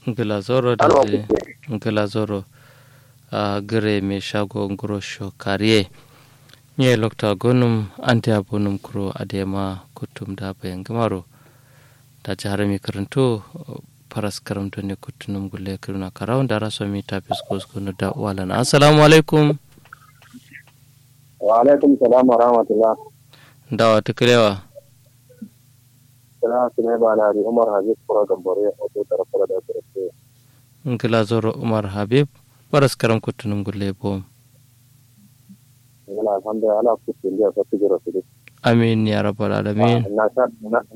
Glazoro da je Glazoro a gare mai shago grosho kariye nye lokta gonum ante abunum kuro adema kutum da bayan gamaro da jihar mai karanto faras karamto ne kutunum gulle kiruna karawun da raso mi ta fisko skunu da walan assalamu alaikum wa alaikum salam wa rahmatullah dawa ta kirewa sana su ne ba na umar habib kura gambare a to tarafara da tarafara ngila zoro umar habib faras karam kutunum gulle bom yana alhamdulillah ala kutin da ta tijira su amin ya rabbal alamin na sha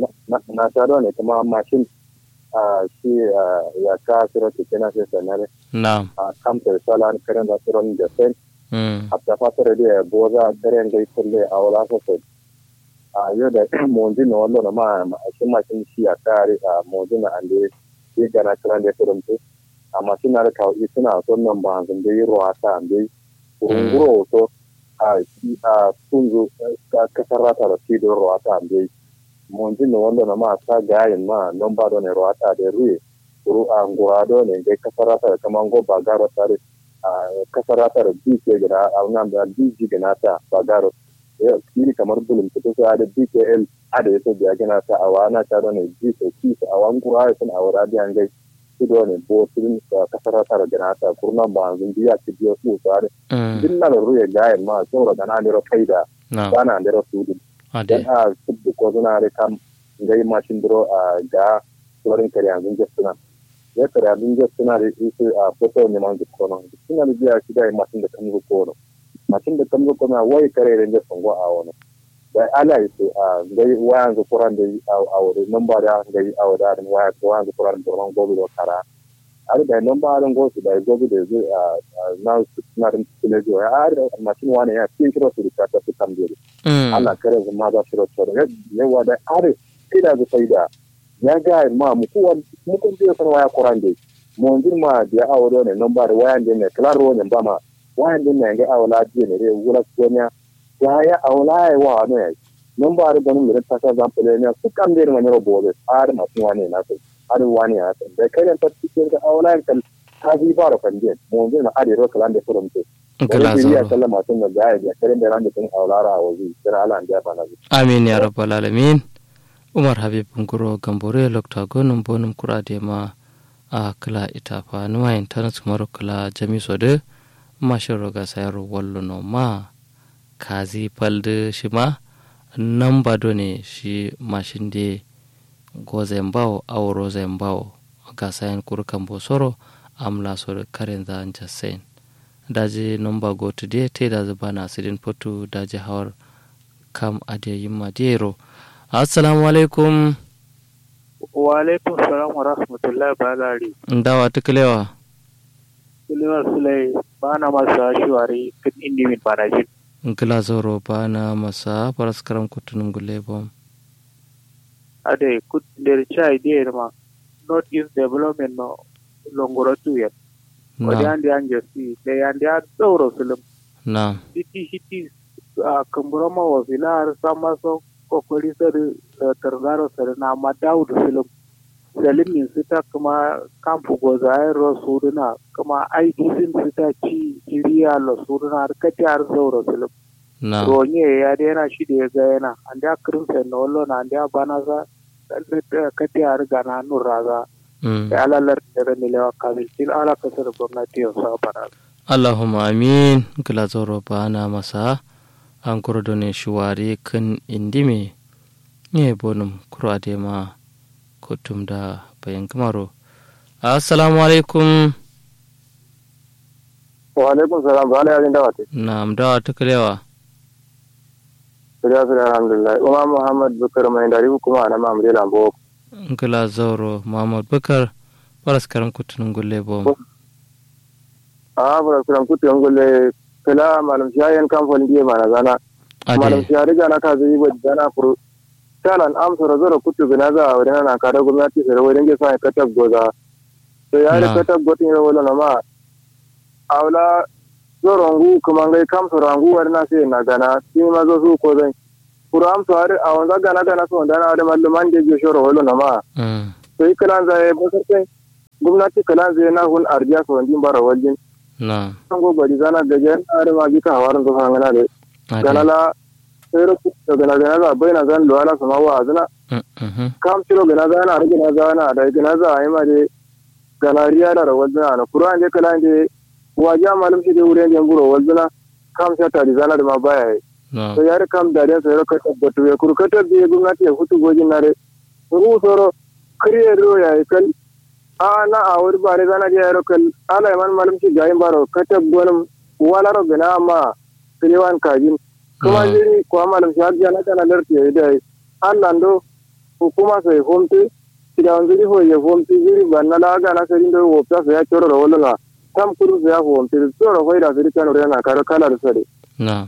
na sha da ne kuma mashin a shi ya ka sira ke kana sai sanar na'am a kamtar salan karen da suran da sen mm a ta fatar da boza karen gai kulle a wala sosai a yau da monji na wallo na ma shi mashin shi ya kare a monji na ande shi gana kiran da kurumtu amma suna da kawo suna son nan ba zan da yi ruwa ta ande kurunguro to a a tunzu kasar rata da shi don ruwa ta ande monji na wallo na ma ta gayin ma non ba don ruwa ta da ruwe kuru a ngura do ne dai kasar rata da kaman go ba garo tare a kasar rata da bi ke gida a nan da bi ji gina ta ba garo kiri kamar bulun fito sai da BKL ada yato biya gina ta a wana ta da ne ji ko ki a wan kura ya sun awara da an gai su da ne bo sun kasar ta da gina ta kurna ba zun biya ki biya su sare din na da ruya gayen ma saboda gana da ro faida na'am bana da ro su dan ade a su ko suna da kam gai mashin dro a ga sauran kare yanzu ga suna ya kare yanzu ga suna da su a foto ne man ko non suna da biya shi da mashin da kan ko non macin da kan zuko na wai kare da da songo a wani da ala yi su a gai wayan zu kuran da a wuri nan ba da gai a wada da waya ko wayan zu kuran da ran gobe da kara har da nan ba ran gobe da gobe da zai a na su na rin tsile jo ya har da macin wani ya kin kiro su da ta su kan dole mm Allah kare zama da shiro shiro yawa da har sai da zai da ya ga ma mu ko mu kun je san waya kuran da mu ma da a wuri ne nan ba da wayan da ne klaro ne ba ma wayan din nan ga awla ji ne re wula konya ya ya awla ya wa ne non ba da ganin da ta sa zan fule ne su kan da ne ro bobe har ma tun wani na sai har wani ya sai da kai ta cikin ga awla kan ta ji ba ro kan je mu je na are ro kalan da furum ce ngila da ya zoro sallama tun da ga ya kare da ran da tun awla ra wazi kira ala an da ba na amin ya rabbal alamin umar habib nguro gambore lokta gonum bonum kurade ma a kala itafa nuwa internet maro kala jami sode mashin roga sayaro wallo no ma kazi palde shi ma nan bado ne shi mashin de goze mbawo awro ze mbawo ga sayan kurkan bosoro amla so karen za anja sen daji nomba go to de te da bana sidin potu daji hawar kam ade yimma dero assalamu alaikum wa alaikum salam wa rahmatullahi balari ndawa tuklewa kulewa sulai bana masa shiwari kan indi min bana jin ngila zoro bana masa paraskaram kutunum gule bom ade kut der chai der ma not is development no longoro tuyen wadi na andi anje si de andi a doro sulum na siti siti a kamburama wa filar sama so kokori sar targaro sar na ma daudu sulum salim min sita kuma kampu goza ay ro suduna kuma ai disin sita ci iriya lo suduna har kati har doro sulum na ronye ya dena shi da ya ga yana an da kirin sai na wallo na an da bana za kati har gana nun raza mm. da alalar da rani lewa kamil til ala kasar gwamnati yau sa bana allahumma amin ngila zoro bana masa an kurdo ne shuwari kan indime ne bonum kurade ma kutum da bayan kamaro assalamu alaikum wa alaikum salam ba ala yarin da wate na mdawa tuklewa sura sura alhamdulillah umma muhammad bukar mai dari kuma na mamre lambo ngila zoro muhammad bakar paraskaram kutunum gule bom a bara kuran kutu ngole kala malam shayan kamfani die mana zana malam ade shari gana ka zai ba gana furu talan amsa razora kutu gana za a wadana na kada gwamnati sai wadin ke sai katab goza to ya da Na. katab gotin ya wala na ma awla zorongu kuma ngai kam sorangu warna sai na gana shi ma zo su ko zai furu amsa har a wanda gana gana so wanda na da malluman da je shoro wala na ma mm. to ikalan zai ba sai gwamnati kalan zai na hun arjiya so ndin bara waljin na an go bari zana gaje are ma bika hawaran zo hangana de ade ganala sayro ku gana gana za baina zan lo ala sama wa azna Mm, mhm. kam tiro gana zana ar gana zana da gana za ai ma de gana riya da waljina na qur'an je kalan de waja malum shi de wuren jamburo waljina kam sa ta zana da ma baya yi na to yare kam da den sayro ka tabbatu ya kurkata bi gwamnati ya hutu gojin nare ru soro kriye ro ya kal a na a wuri bare zana je yaro kal ala man malum shi gayin baro kata gonum wala ro gana ma kriwan kajin kuma Mm. jiri ko malum shi hajja na kana lerti ya dai Allah ndo hukuma sai homti ida wanzuri ho ye homti jiri banna la ga na sai ndo wo ta sai ya choro ro wala tam kuru sai ya homti choro ho ida sai kan ro na karo kala da sare na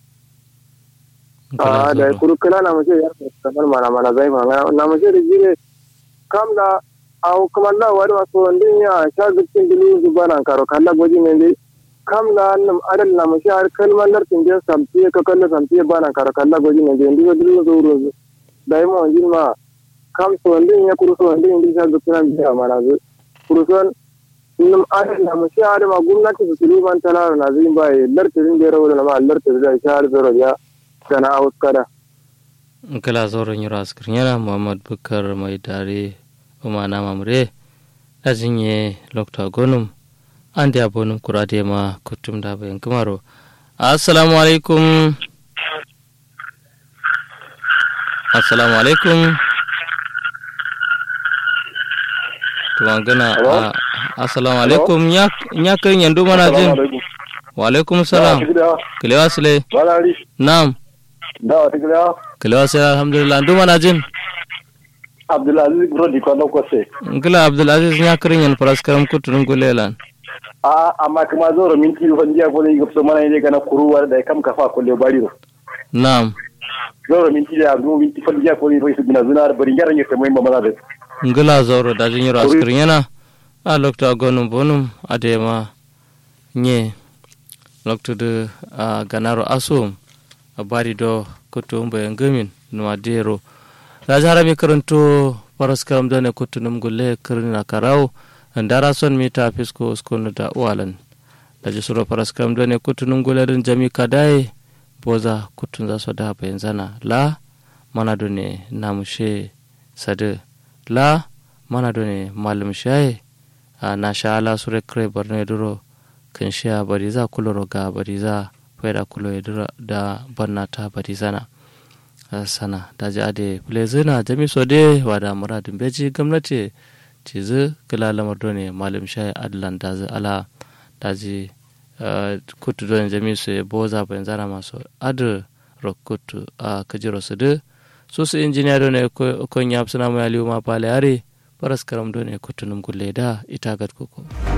a da kuru kala na mace ya kamar mana mana zai ma na mace da jire kam da au kuma la wari wasu ndin ya sha gutsin dilu zubana karo kala goji ne dai kam da nam adal na mace har kalmar lartin je samtiye ka kalla samtiye bana karo kala goji ne dai ndigo dilu zuru da yi ma jin ma kam so ndin ya kuru so ndin ndin sha gutsin biya mana zu kuru so nam adal na mace har ma gwamnati su tuluban talara na zin bai lartin da rawo na ma lartin da sha har zero ya kana auskara kala zoron yura askar yana muhammad bukar mai dare umana mamre da jinye lokta gonum an da bonum kurade ma kutum da bayan kumaro assalamu alaikum assalamu alaikum tuwan gana Hello? a assalamu alaikum ya ya kan yandu mana jin wa alaikum salam kilewa sile Balari, nam da wata gida kilewa sile alhamdulillah ndu mana jin Abdulaziz Brody kwanan kwase. ngila abdulaziz ya kirin yan faraskaram kuturin gulelan A amma kuma zo da minti rufan jiya ko zai gafso mana ne gana kuruwa da ya kam kafa kulle bari ro. nam Zo da minti da zo minti fan jiya ko zai rai su gina zuna da bari yaran ya sai mai mamana da. ngila zauro da jin yoro askirin yana a lokta gonum bonum adema nye lokta de a ganaro asum a bari do kutum bayan gamin nuwa dero da jara mi karanto faraskaram da ne kutunum gulle kirin na karau ndara son mita fisko skonu da uwalan da ji suro faraskaram da ne kutunum gulle din jami kadai boza kutun za su da bayan zana la mana do ne namushe sade la mana do ne malum shaye a na sha ala sure kre barne duro kan sha bariza kuloro ga bariza faida kulo ya duro da barna ta barizana a sana da ji ade plezina jami sode wada muradin beji gwamnati ci zu kila lamar do ne malum shaye adlan da zu ala da ji kutu do ne jami su boza bayan zana masu adu rokutu a kajiro su du su su injiniya do ne kon yap suna mai aliyu ma pale are paras karam do ne kutunum gulle da ita gad koko